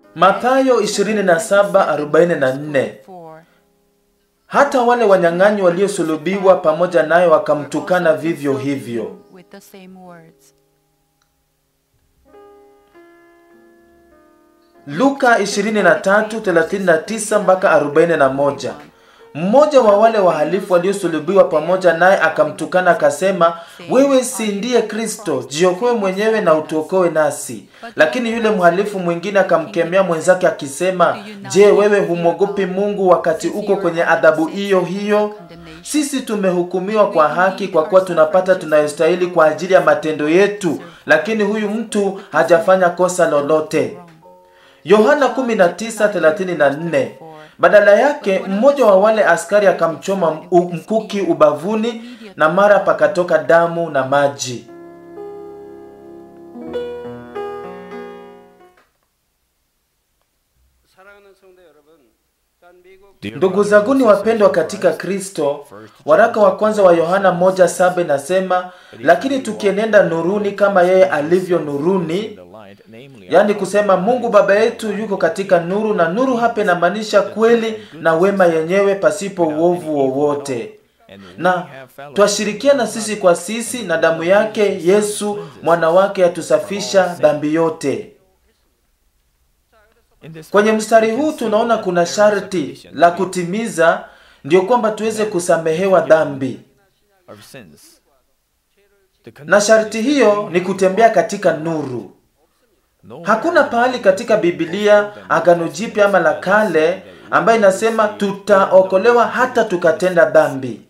Mathayo 27:44 4. hata wale wanyang'anyi waliosulubiwa pamoja naye wakamtukana vivyo hivyo. With the same words. Luka 23:39 mpaka 41. Mmoja wa wale wahalifu waliosulubiwa pamoja naye akamtukana akasema, wewe si ndiye Kristo, jiokoe mwenyewe na utuokoe nasi. Lakini yule mhalifu mwingine akamkemea mwenzake akisema, je, wewe humwogopi Mungu wakati uko kwenye adhabu hiyo hiyo? Sisi tumehukumiwa kwa haki kwa kuwa tunapata tunayostahili kwa ajili ya matendo yetu, lakini huyu mtu hajafanya kosa lolote. Yohana 19:34. Badala yake mmoja wa wale askari akamchoma u- mkuki ubavuni na mara pakatoka damu na maji. 사랑하는 성도 여러분, 단 미국 Ndugu zanguni wapendwa katika Kristo, waraka wa kwanza wa Yohana moja saba inasema, lakini tukienenda nuruni kama yeye alivyo nuruni, yaani kusema Mungu Baba yetu yuko katika nuru, na nuru hapa inamaanisha kweli na wema yenyewe pasipo uovu wowote na twashirikiana sisi kwa sisi na damu yake Yesu mwana wake yatusafisha dhambi yote. Kwenye mstari huu tunaona kuna sharti la kutimiza, ndio kwamba tuweze kusamehewa dhambi, na sharti hiyo ni kutembea katika nuru. Hakuna pahali katika Biblia, Agano Jipya ama la Kale, ambayo inasema tutaokolewa hata tukatenda dhambi.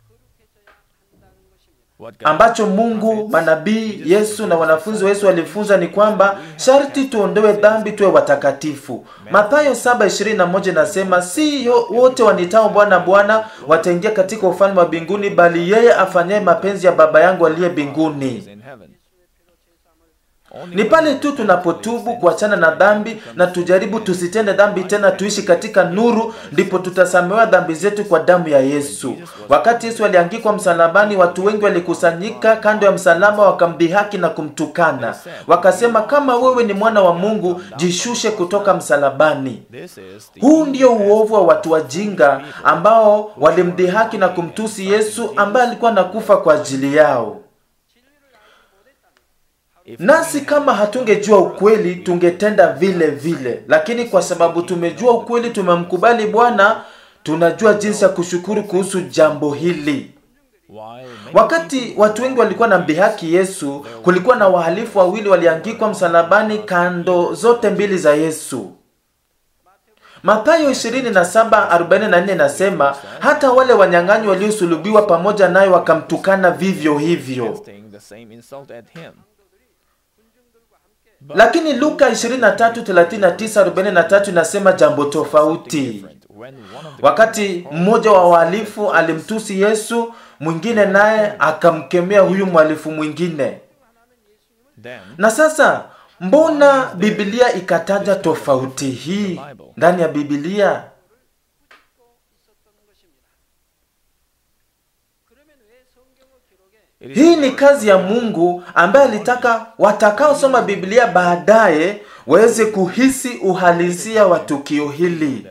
Ambacho Mungu, manabii, Yesu na wanafunzi wa Yesu walifunza ni kwamba sharti tuondoe dhambi, tuwe watakatifu. Mathayo 7:21 inasema si yo- wote wanitao Bwana Bwana wataingia katika ufalme wa mbinguni, bali yeye afanyaye mapenzi ya Baba yangu aliye mbinguni. Ni pale tu tunapotubu kuachana na dhambi na tujaribu tusitende dhambi tena, tuishi katika nuru, ndipo tutasamehewa dhambi zetu kwa damu ya Yesu. Wakati Yesu aliangikwa msalabani, watu wengi walikusanyika kando ya msalaba, wakamdhihaki na kumtukana, wakasema, kama wewe ni mwana wa Mungu, jishushe kutoka msalabani. Huu ndio uovu wa watu wajinga ambao walimdhihaki na kumtusi Yesu ambaye alikuwa nakufa kwa ajili yao. Nasi kama hatungejua ukweli tungetenda vile vile, lakini kwa sababu tumejua ukweli, tumemkubali Bwana, tunajua jinsi ya kushukuru kuhusu jambo hili. Wakati watu wengi walikuwa na mdhihaki Yesu, kulikuwa na wahalifu wawili waliangikwa msalabani kando zote mbili za Yesu. Mathayo 27:44 inasema hata wale wanyang'anyi waliosulubiwa pamoja naye wakamtukana vivyo hivyo. Lakini Luka 23:39-43 inasema jambo tofauti. Wakati mmoja wa wahalifu alimtusi Yesu, mwingine naye akamkemea huyu mhalifu mwingine. Na sasa mbona Biblia ikataja tofauti hii ndani ya Biblia? Hii ni kazi ya Mungu ambaye alitaka watakaosoma Biblia baadaye waweze kuhisi uhalisia wa tukio hili.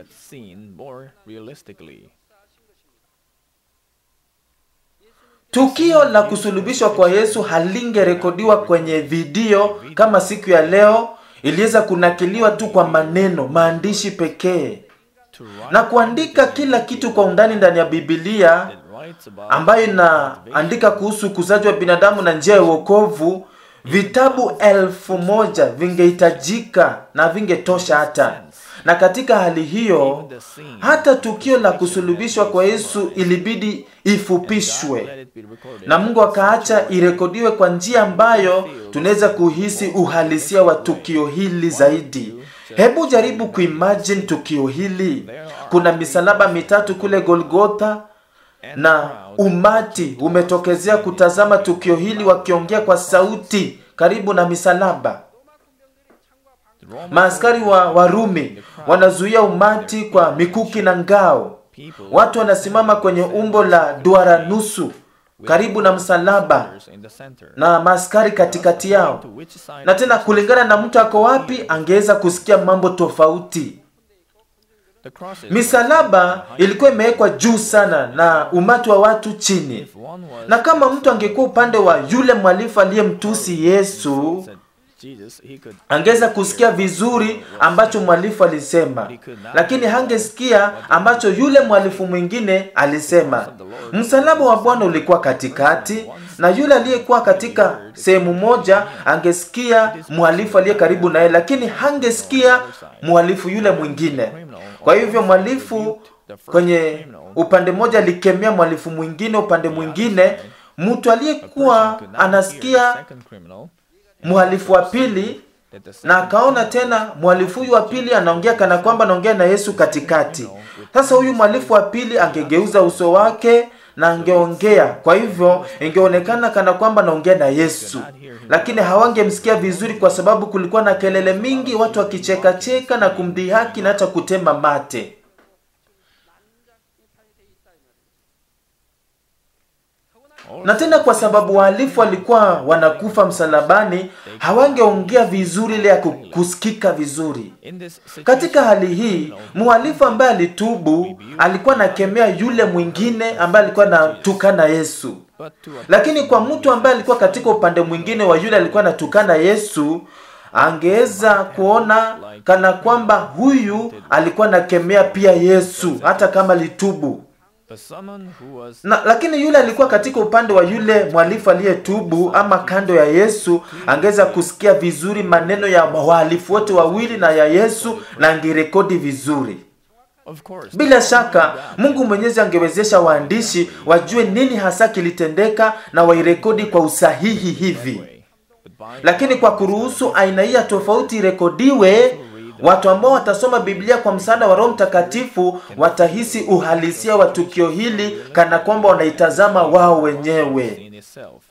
Tukio la kusulubishwa kwa Yesu halingerekodiwa kwenye video kama siku ya leo, iliweza kunakiliwa tu kwa maneno, maandishi pekee. Na kuandika kila kitu kwa undani ndani ya Biblia ambayo inaandika kuhusu ukuzaji wa binadamu na njia ya uokovu, vitabu elfu moja vingehitajika na vingetosha hata. Na katika hali hiyo, hata tukio la kusulubishwa kwa Yesu ilibidi ifupishwe, na Mungu akaacha irekodiwe kwa njia ambayo tunaweza kuhisi uhalisia wa tukio hili zaidi. Hebu jaribu kuimagine tukio hili. Kuna misalaba mitatu kule Golgotha na umati umetokezea kutazama tukio hili wakiongea kwa sauti karibu na misalaba. Maaskari wa Warumi wanazuia umati kwa mikuki na ngao. Watu wanasimama kwenye umbo la duara nusu karibu na msalaba soldiers in the center. na maaskari katikati yao To which side na tena kulingana na mtu ako wapi angeweza kusikia mambo tofauti the cross is misalaba ilikuwa imewekwa juu sana na umati wa watu chini if one was na kama mtu angekuwa upande wa yule mwalifu aliyemtusi yesu said Jesus, he could angeweza kusikia vizuri ambacho mwalifu alisema lakini hangesikia ambacho yule mwalifu mwingine alisema msalaba wa bwana ulikuwa katikati na yule aliyekuwa katika sehemu moja angesikia mhalifu aliye karibu naye lakini hangesikia mhalifu yule mwingine kwa hivyo mwalifu kwenye upande mmoja alikemea mhalifu mwingine upande mwingine mtu aliyekuwa anasikia second criminal mhalifu wa pili that the na akaona tena mhalifu huyu wa pili anaongea kana kwamba anaongea na yesu katikati sasa huyu mhalifu wa pili angegeuza uso wake na angeongea kwa hivyo ingeonekana kana kwamba anaongea na yesu lakini hawangemsikia vizuri kwa sababu kulikuwa na kelele mingi watu wakichekacheka na kumdhihaki na hata kutema mate na tena kwa sababu wahalifu walikuwa wanakufa msalabani hawangeongea vizuri ile ya ku- kusikika vizuri in this situation, katika hali hii mhalifu ambaye alitubu alikuwa anakemea yule mwingine ambaye alikuwa anatukana yesu but to a lakini kwa mtu ambaye alikuwa katika upande mwingine wa yule alikuwa anatukana yesu angeweza kuona kana kwamba huyu alikuwa anakemea pia yesu hata kama alitubu but someone who was na lakini yule alikuwa katika upande wa yule mwalifu aliyetubu ama kando ya yesu angeweza kusikia vizuri maneno ya wahalifu wote wawili na ya yesu na angerekodi vizuri of course bila shaka mungu mwenyezi angewezesha waandishi wajue nini hasa kilitendeka na wairekodi kwa usahihi hivi way. But by lakini kwa kuruhusu aina hii ya tofauti irekodiwe watu ambao watasoma biblia kwa msaada wa roho mtakatifu watahisi uhalisia wa tukio hili kana kwamba wanaitazama wao wenyewe in itself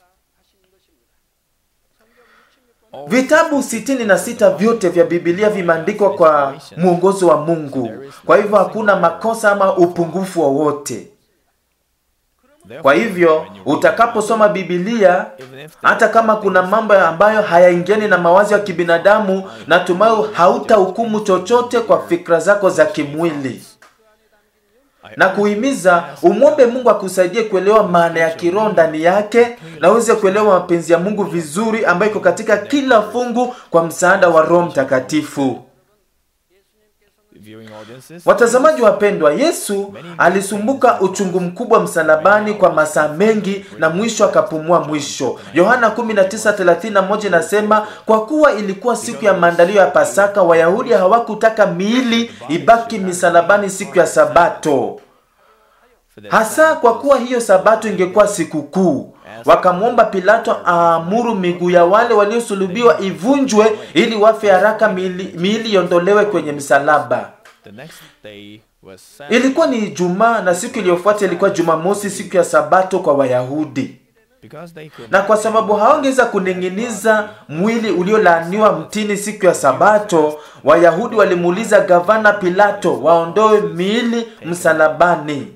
vitabu sitini na sita vyote vya bibilia vimeandikwa kwa mwongozo wa mungu kwa hivyo hakuna makosa ama upungufu wowote kwa hivyo utakaposoma bibilia even if hata kama kuna mambo ambayo hayaingiani na mawazo ya kibinadamu natumai hautahukumu chochote kwa fikra zako za kimwili na kuhimiza umwombe mungu akusaidie kuelewa maana ya kiroho ndani yake na uweze kuelewa mapenzi ya mungu vizuri ambayo iko katika kila fungu kwa msaada wa roho mtakatifu viewing audiences watazamaji wapendwa yesu alisumbuka uchungu mkubwa msalabani kwa masaa mengi na mwisho akapumua mwisho yohana 19:31 inasema kwa kuwa ilikuwa siku ya maandalio ya pasaka wayahudi hawakutaka miili ibaki misalabani siku ya sabato for the hasa kwa kuwa hiyo sabato ingekuwa sikukuu wakamwomba pilato aamuru miguu ya wale waliosulubiwa ivunjwe ili wafe haraka miili miili iondolewe kwenye msalaba the next day was Saturday. ilikuwa ni ijumaa na siku iliyofuata ilikuwa jumamosi siku ya sabato kwa wayahudi because they could na kwa sababu hawangeweza kuning'iniza mwili uliolaaniwa mtini siku ya sabato wayahudi walimuuliza gavana pilato waondoe miili msalabani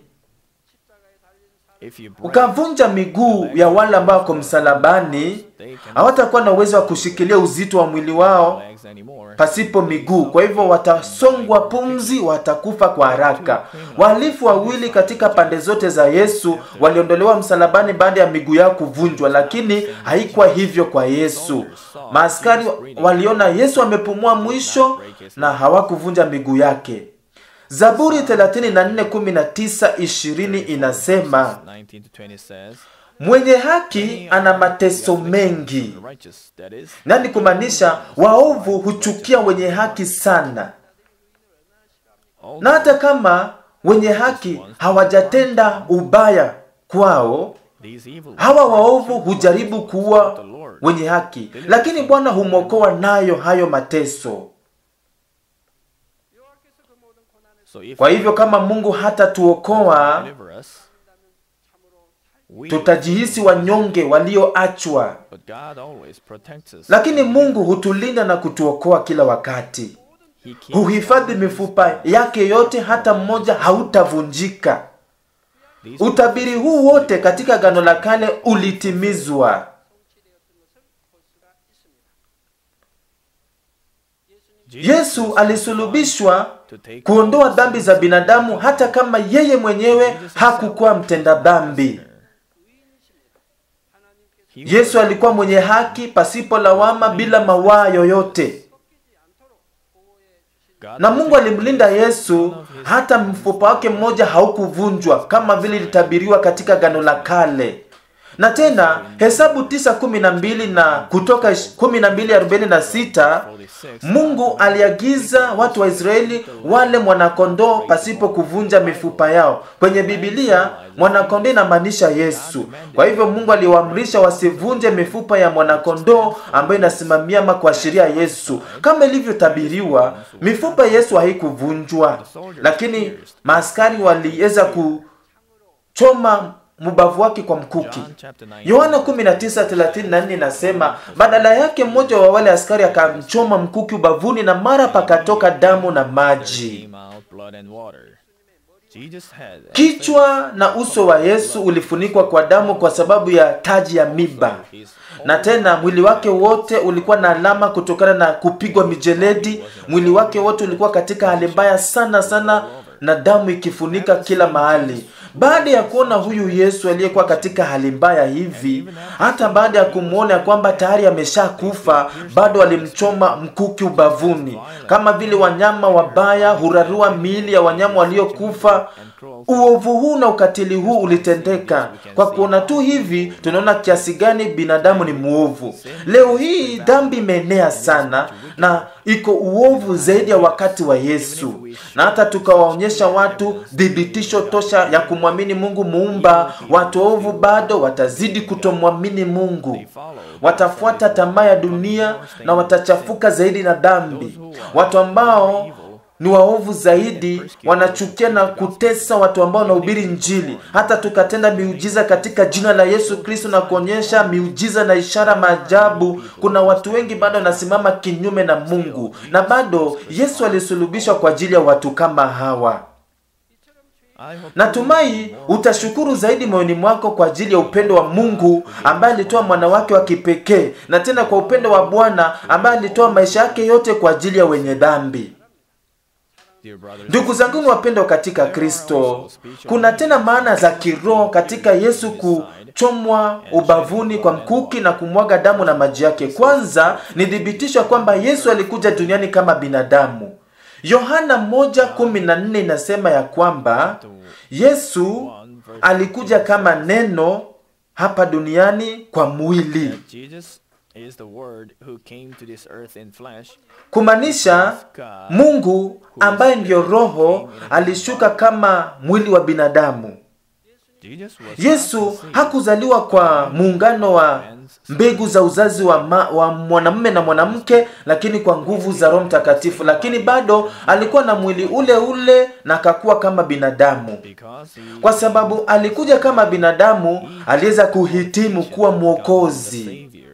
if you break ukavunja miguu ya wale ambao wako msalabani hawatakuwa na uwezo wa kushikilia uzito wa mwili wao legs anymore pasipo miguu kwa hivyo watasongwa pumzi watakufa kwa haraka wahalifu wawili katika pande zote za yesu waliondolewa msalabani baada ya miguu yao kuvunjwa lakini haikuwa hivyo kwa yesu maaskari waliona yesu amepumua mwisho na hawakuvunja miguu yake zaburi 34:19-20 inasema 19 to 20 says mwenye haki ana mateso mengi the righteous that is nani kumaanisha waovu huchukia wenye haki sana all na hata kama wenye haki hawajatenda ubaya kwao these evil hawa waovu hujaribu kuua wenye haki lakini bwana humwokoa nayo hayo mateso so if kwa hivyo kama mungu hatatuokoa deliver us we tutajihisi wanyonge walioachwa but God always protects us lakini mungu hutulinda na kutuokoa kila wakati he keeps huhifadhi mifupa yake yote hata mmoja hautavunjika These utabiri huu wote katika Agano la Kale ulitimizwa. Yesu alisulubishwa to take kuondoa dhambi za binadamu, hata kama yeye mwenyewe hakukuwa mtenda dhambi. He Yesu alikuwa mwenye haki, pasipo lawama, bila mawaa yoyote, God na Mungu alimlinda Yesu, hata mfupa wake mmoja haukuvunjwa kama vile ilitabiriwa katika Agano la Kale. Na tena Hesabu tisa kumi na mbili na Kutoka kumi na mbili arobaini na sita 46 Mungu aliagiza watu wa Israeli wale mwanakondoo pasipo kuvunja mifupa yao. Kwenye Biblia mwanakondoo inamaanisha Yesu. Kwa hivyo Mungu aliwaamrisha wasivunje mifupa ya mwanakondoo ambayo inasimamia ama kuashiria Yesu. Kama ilivyotabiriwa, mifupa ya Yesu haikuvunjwa, lakini maaskari waliweza kuchoma mbavu wake kwa mkuki. John chapter 9 Yohana 19:34 inasema, badala yake mmoja wa wale askari akamchoma mkuki ubavuni na mara pakatoka damu na maji. came out blood and water. Jesus had a Kichwa na uso wa Yesu ulifunikwa kwa damu kwa sababu ya taji ya miba, his na tena mwili wake wote ulikuwa na alama kutokana na kupigwa mijeledi. Mwili wake wote ulikuwa katika hali mbaya sana sana, na damu ikifunika kila mahali. Baada ya kuona huyu Yesu aliyekuwa katika hali mbaya hivi, hata baada ya kumwona ya kwamba tayari ameshakufa, bado alimchoma mkuki ubavuni, kama vile wanyama wabaya hurarua miili ya wanyama waliokufa. and cruel Uovu huu na ukatili huu ulitendeka. Kwa kuona tu hivi, tunaona kiasi gani binadamu ni mwovu. Leo hii dhambi imeenea sana na iko uovu zaidi ya wakati wa Yesu, na hata tukawaonyesha watu dhibitisho tosha ya kumwamini Mungu muumba, watu waovu bado watazidi kutomwamini Mungu, watafuata tamaa ya dunia na watachafuka zaidi na dhambi. Watu ambao ni waovu zaidi wanachukia na kutesa watu ambao wanahubiri Injili. Hata tukatenda miujiza katika jina la Yesu Kristo na kuonyesha miujiza na ishara maajabu, kuna watu wengi bado wanasimama kinyume na Mungu, na bado Yesu alisulubishwa kwa ajili ya watu kama hawa. I hope Natumai utashukuru zaidi moyoni mwako kwa ajili ya upendo wa Mungu ambaye alitoa mwana wake wa kipekee, na tena kwa upendo wa Bwana ambaye alitoa maisha yake yote kwa ajili ya wenye dhambi. dear brothers Ndugu zangu wapendwa katika Kristo, kuna tena maana za kiroho katika Yesu kuchomwa ubavuni kwa mkuki na kumwaga damu na maji yake. Kwanza ni thibitisho kwamba Yesu alikuja duniani kama binadamu. Yohana 1:14 inasema ya kwamba Yesu alikuja kama neno hapa duniani kwa mwili, that Jesus is the word who came to this earth in flesh kumaanisha Mungu ambaye ndiyo Roho alishuka kama mwili wa binadamu. Jesus was Yesu hakuzaliwa kwa muungano wa mbegu za uzazi wa, ma, wa mwanamume na mwanamke, lakini kwa nguvu za Roho Mtakatifu, lakini bado alikuwa na mwili ule ule na akakuwa kama binadamu. because he Kwa sababu alikuja kama binadamu, aliweza kuhitimu kuwa was mwokozi. the savior.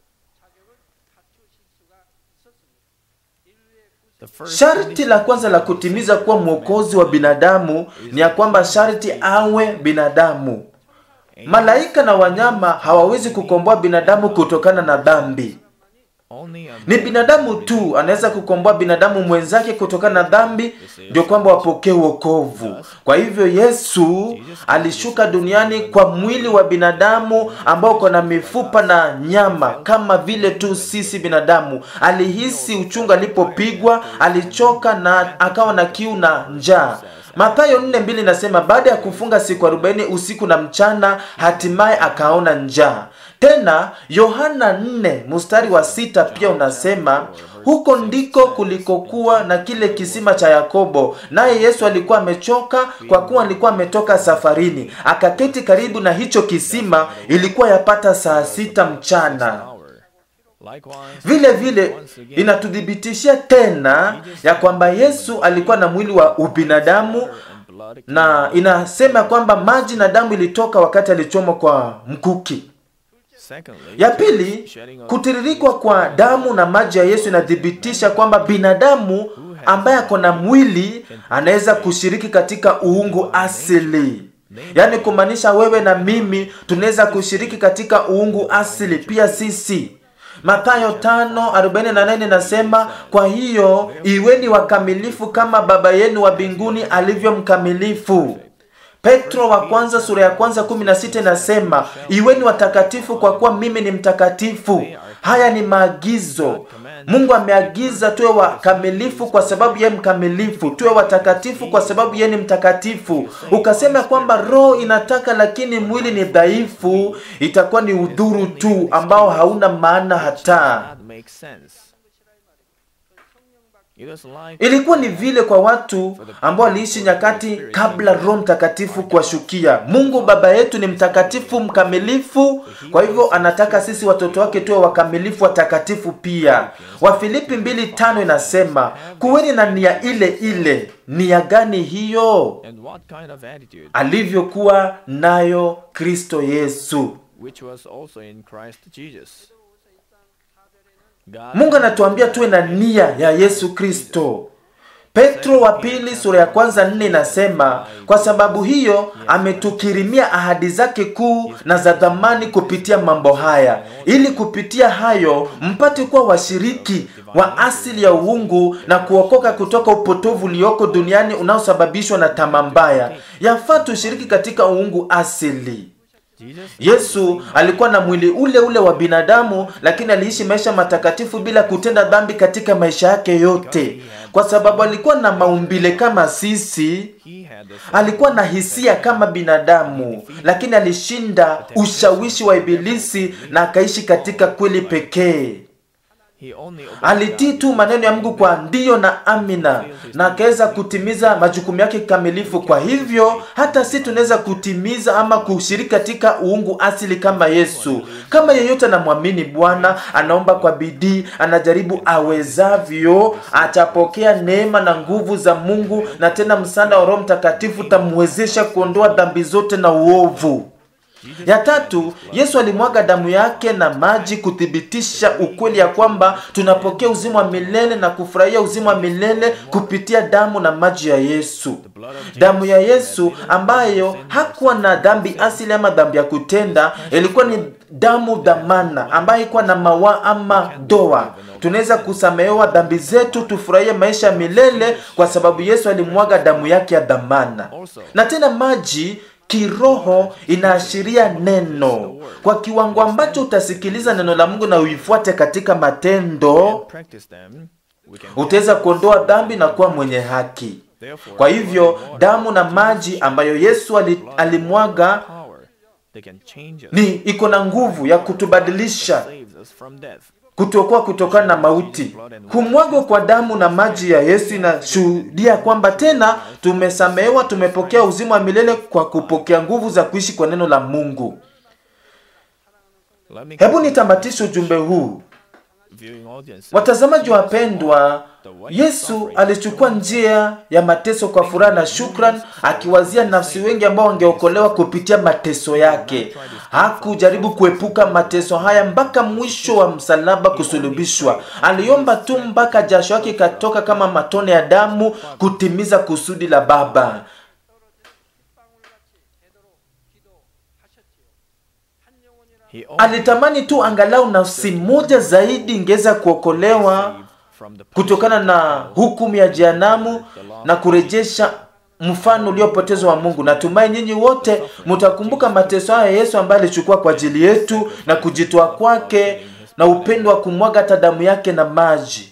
The first Sharti la kwanza la kutimiza kuwa mwokozi wa binadamu ni ya kwamba sharti awe binadamu. Malaika na wanyama hawawezi kukomboa binadamu kutokana na dhambi. only a Ni binadamu tu anaweza kukomboa binadamu mwenzake kutokana na dhambi, ndio kwamba wapokee wokovu. Kwa hivyo Yesu alishuka duniani kwa mwili wa binadamu ambao uko na mifupa na nyama kama vile tu sisi binadamu. Alihisi uchungu alipopigwa, alichoka na akawa na kiu na njaa. Mathayo 4:2 inasema baada ya kufunga siku 40 usiku na mchana, hatimaye akaona njaa. Tena Yohana 4 mstari wa sita pia unasema huko ndiko kulikokuwa na kile kisima cha Yakobo, naye Yesu alikuwa amechoka kwa kuwa alikuwa ametoka safarini, akaketi karibu na hicho kisima. Ilikuwa yapata saa sita mchana. hour. Likewise, Vile vile inatuthibitishia tena ya kwamba Yesu alikuwa na mwili wa ubinadamu and blood na inasema kwamba maji na damu ilitoka wakati alichomwa kwa mkuki. Secondly, Ya pili, shedding of kutiririkwa kwa damu na maji ya Yesu inathibitisha kwamba binadamu ambaye ako na mwili anaweza kushiriki katika uungu asili. yaani kumaanisha wewe na mimi tunaweza kushiriki katika uungu asili pia sisi Mathayo 5:48 nasema, kwa hiyo iweni wakamilifu kama Baba yenu wa mbinguni alivyo mkamilifu. Petro wa kwanza sura ya kwanza 16 inasema, iweni watakatifu kwa kuwa mimi ni mtakatifu. Haya ni maagizo. Mungu ameagiza tuwe wakamilifu kwa sababu yeye mkamilifu, tuwe watakatifu kwa sababu yeye ni mtakatifu. Ukasema kwamba roho inataka lakini mwili ni dhaifu, itakuwa ni udhuru tu ambao hauna maana hata. That makes sense. It was like Ilikuwa ni vile kwa watu ambao waliishi nyakati kabla Roho Mtakatifu kuwashukia. Mungu Baba yetu ni mtakatifu mkamilifu, kwa hivyo anataka sisi watoto wake tuwe wakamilifu watakatifu pia. Wafilipi mbili tano inasema kuweni na nia ile ile. Nia gani hiyo? and what kind of attitude Alivyokuwa nayo Kristo Yesu. which was also in Christ Jesus. God Mungu anatuambia tuwe na nia ya Yesu Kristo. Petro wa pili sura ya kwanza nne inasema kwa sababu hiyo ametukirimia ahadi zake kuu na za dhamani kupitia mambo haya, ili kupitia hayo mpate kuwa washiriki wa asili ya uungu na kuokoka kutoka upotovu ulioko duniani unaosababishwa na tamaa mbaya. Yafaa tushiriki katika uungu asili. Jesus Yesu alikuwa na mwili ule ule wa binadamu, lakini aliishi maisha matakatifu bila kutenda dhambi katika maisha yake yote, kwa sababu alikuwa na maumbile kama sisi. he had the Alikuwa na hisia kama binadamu, lakini alishinda ushawishi wa Ibilisi na akaishi katika kweli pekee. he only obeyed Alitii tu maneno ya Mungu kwa ndiyo na amina, na akaweza kutimiza majukumu yake kikamilifu. Kwa hivyo hata si tunaweza kutimiza ama kushiriki katika uungu asili kama Yesu. Kama yeyote anamwamini Bwana, anaomba kwa bidii, anajaribu awezavyo, atapokea neema na nguvu za Mungu, na tena msaada wa Roho Mtakatifu utamwezesha kuondoa dhambi zote na uovu. Ya tatu, Yesu alimwaga damu yake na maji kuthibitisha ukweli ya kwamba tunapokea uzima wa milele na kufurahia uzima wa milele kupitia damu na maji ya Yesu. Damu ya Yesu ambayo hakuwa na dhambi asili ama dhambi ya kutenda, ilikuwa ni damu dhamana ambayo ilikuwa na mawa ama doa. Tunaweza kusamehewa dhambi zetu, tufurahie maisha ya milele kwa sababu Yesu alimwaga damu yake ya dhamana. Na tena maji kiroho inaashiria neno kwa kiwango ambacho utasikiliza neno la Mungu na uifuate katika matendo, practice them, we can utaweza kuondoa dhambi na kuwa mwenye haki. therefore Kwa hivyo damu na maji ambayo Yesu ali, alimwaga power they can change us, ni iko na nguvu ya kutubadilisha saves us from death. kutokuwa kutokana na mauti. Kumwagwa kwa damu na maji ya Yesu inashuhudia kwamba tena tumesamehewa, tumepokea uzima wa milele kwa kupokea nguvu za kuishi kwa neno la Mungu. Let me Hebu nitamatishe ujumbe huu. viewing audience. Watazamaji wapendwa, Yesu alichukua njia ya mateso kwa furaha na shukran, akiwazia nafsi wengi ambao wangeokolewa kupitia mateso yake. Hakujaribu kuepuka mateso haya mpaka mwisho wa msalaba kusulubishwa. Aliomba tu mpaka jasho yake ikatoka kama matone ya damu kutimiza kusudi la Baba. He only Alitamani tu angalau nafsi moja zaidi ingeweza kuokolewa saved from the kutokana na hukumu ya jehanamu na kurejesha mfano uliopotezwa wa Mungu. Natumai nyinyi wote mtakumbuka mateso haya Yesu ambaye alichukua kwa ajili yetu na kujitoa kwake na upendo wa kumwaga hata damu yake na maji.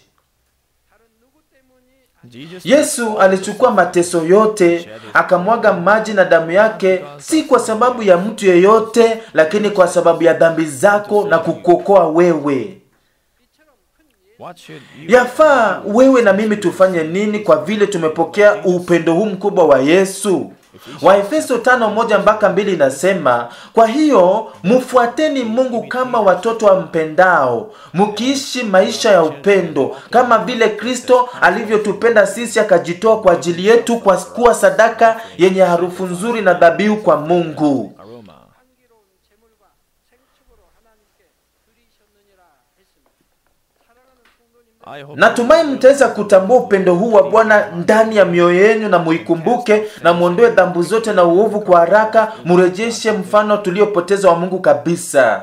Jesus Yesu alichukua mateso yote akamwaga maji na damu yake, si kwa sababu ya mtu yeyote, lakini kwa sababu ya dhambi zako na kukuokoa wewe. what should you Yafaa wewe na mimi tufanye nini kwa vile tumepokea upendo huu mkubwa wa Yesu? Waefeso tano moja mpaka mbili inasema, kwa hiyo mfuateni Mungu kama watoto wampendao, mkiishi maisha ya upendo kama vile Kristo alivyotupenda sisi akajitoa kwa ajili yetu kwa kuwa sadaka yenye harufu nzuri na dhabihu kwa Mungu. aroma? 향기로운 제물과 생축으로 하나님께 드리셨느니라 했습니다. I hope natumai mtaweza kutambua upendo huu wa bwana ndani ya mioyo yenu na muikumbuke na muondoe dhambu zote na uovu kwa haraka murejeshe mfano tuliopoteza wa mungu kabisa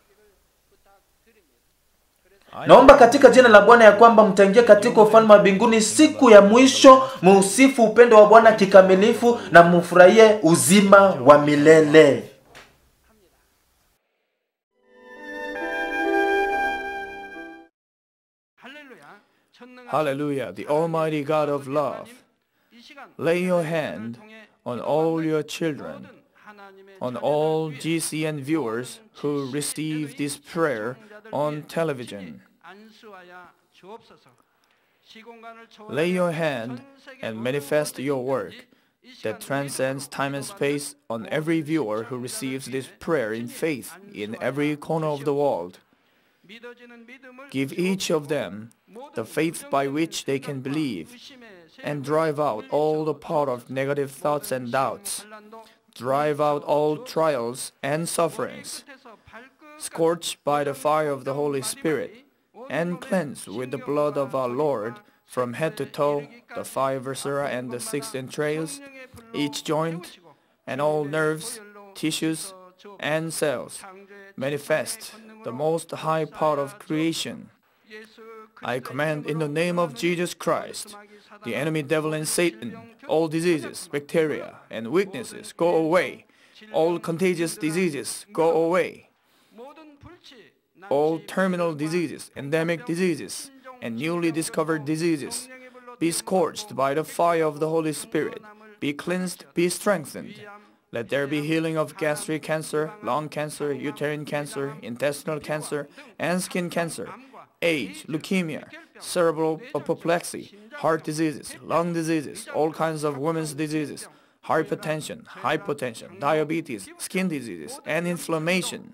I naomba katika jina la bwana ya kwamba mtaingia katika ufalme wa mbinguni siku ya mwisho muusifu upendo wa bwana kikamilifu na mufurahie uzima wa milele 할렐루야. 전능한 Hallelujah, the Almighty God of love. 이 시간 Lay your hand on all your children, 하나님의 on all GCN viewers who receive this prayer on television. 안수하여 주옵소서. 시공간을 Lay your 초월하여 hand 전 세계 and 모든 manifest your work 이 시간 that transcends time and space on every viewer who receives this prayer in faith in every corner of the world. 믿어지는 믿음을 Give each of them the faith by which they can believe and drive out all the power of negative thoughts and doubts. Drive out all trials and sufferings. Scorch by the fire of the Holy Spirit and cleanse with the blood of our Lord from head to toe the five viscera and the six entrails, each joint, and all nerves, tissues, and cells. Manifest the most high power of creation. I command in the name of Jesus Christ, the enemy devil and Satan, all diseases, bacteria, and weaknesses go away. All contagious diseases go away. All terminal diseases, endemic diseases, and newly discovered diseases be scorched by the fire of the Holy Spirit. Be cleansed, be strengthened. Let there be healing of gastric cancer, lung cancer, uterine cancer, intestinal cancer, and skin cancer, AIDS, leukemia, cerebral apoplexy, heart diseases, lung diseases, all kinds of women's diseases, hypertension, hypotension, diabetes, skin diseases, and inflammation.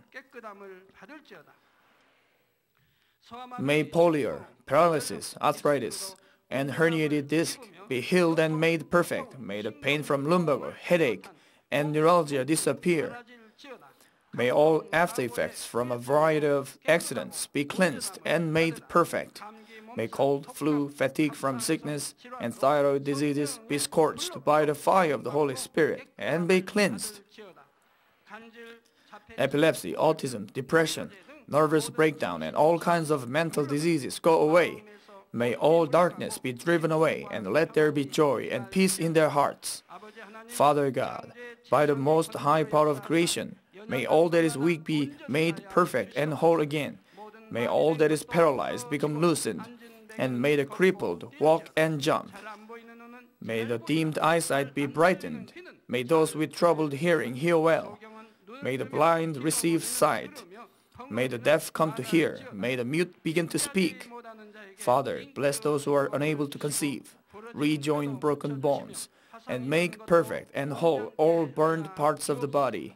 May polio, paralysis, arthritis, and herniated disc be healed and made perfect. May the pain from lumbago, headache, and neuralgia disappear. May all after effects from a variety of accidents be cleansed and made perfect. May cold, flu, fatigue from sickness, and thyroid diseases be scorched by the fire of the Holy Spirit and be cleansed. Epilepsy, autism, depression, nervous breakdown, and all kinds of mental diseases go away. May all darkness be driven away, and let there be joy and peace in their hearts. Father God, by the most high power of creation, may all that is weak be made perfect and whole again. May all that is paralyzed become loosened, and may the crippled walk and jump. May the dimmed eyesight be brightened. May those with troubled hearing hear well. May the blind receive sight. May the deaf come to hear. May the mute begin to speak. Father, bless those who are unable to conceive. Rejoin broken bones and make perfect and whole all burned parts of the body.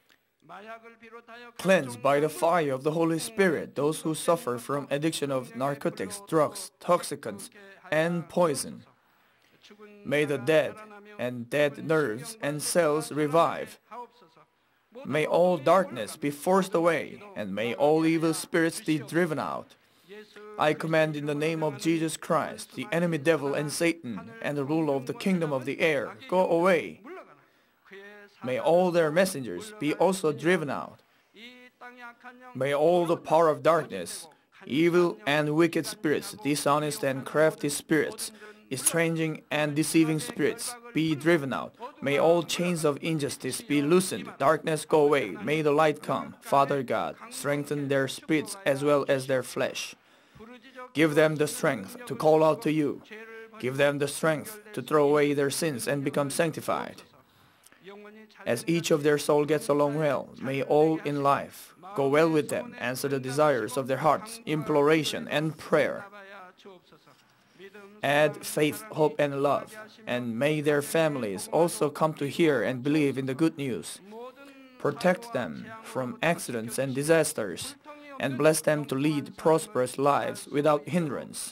Cleanse by the fire of the Holy Spirit those who suffer from addiction of narcotics, drugs, toxicants, and poison. May the dead and dead nerves and cells revive. May all darkness be forced away, and may all evil spirits be driven out. I command in the name of Jesus Christ, the enemy devil and Satan, and the ruler of the kingdom of the air, go away. May all their messengers be also driven out. May all the power of darkness, evil and wicked spirits, dishonest and crafty spirits, estranging and deceiving spirits be driven out. May all chains of injustice be loosened, darkness go away, may the light come. Father God, strengthen their spirits as well as their flesh. Give them the strength to call out to you. Give them the strength to throw away their sins and become sanctified. As each of their soul gets along well, may all in life go well with them, answer the desires of their hearts, imploration and prayer. Add faith, hope, and love, and may their families also come to hear and believe in the good news. Protect them from accidents and disasters, and bless them to lead prosperous lives without hindrance.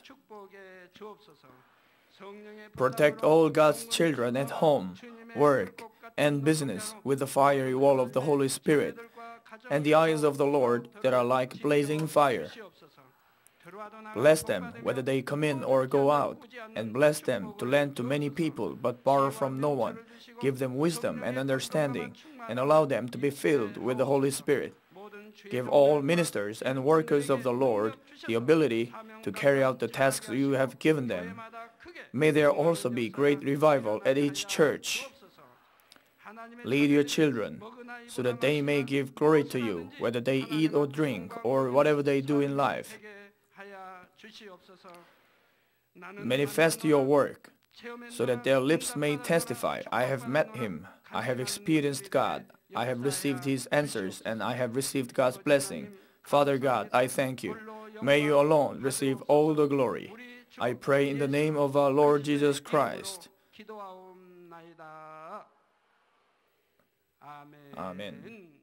Protect all God's children at home, work, and business with the fiery wall of the Holy Spirit, and the eyes of the Lord that are like blazing fire. Bless them whether they come in or go out, and bless them to lend to many people but borrow from no one. Give them wisdom and understanding, and allow them to be filled with the Holy Spirit. Give all ministers and workers of the Lord the ability to carry out the tasks you have given them. May there also be great revival at each church. Lead your children so that they may give glory to you, whether they eat or drink or whatever they do in life. Manifest your work so that their lips may testify, I have met him, I have experienced God, I have received his answers, and I have received God's blessing. Father God, I thank you. May you alone receive all the glory. I pray in the name of our Lord Jesus Christ. 기도하옵나이다. 아멘. 아멘.